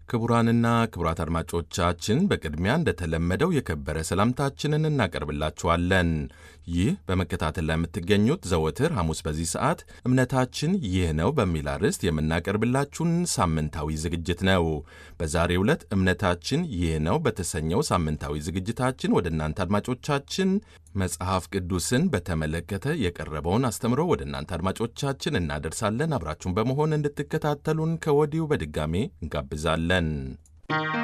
ክቡራንና ክቡራት አድማጮቻችን በቅድሚያ እንደተለመደው የከበረ ሰላምታችንን እናቀርብላችኋለን። ይህ በመከታተል ላይ የምትገኙት ዘወትር ሐሙስ በዚህ ሰዓት እምነታችን ይህ ነው በሚል አርዕስት የምናቀርብላችሁን ሳምንታዊ ዝግጅት ነው። በዛሬው ዕለት እምነታችን ይህ ነው በተሰኘው ሳምንታዊ ዝግጅታችን ወደ እናንተ አድማጮቻችን መጽሐፍ ቅዱስን በተመለከተ የቀረበውን አስተምሮ ወደ እናንተ አድማጮቻችን እናደርሳለን። አብራችሁን በመሆን እንድትከታተሉን ከወዲሁ በድጋሜ እንጋብዛለን።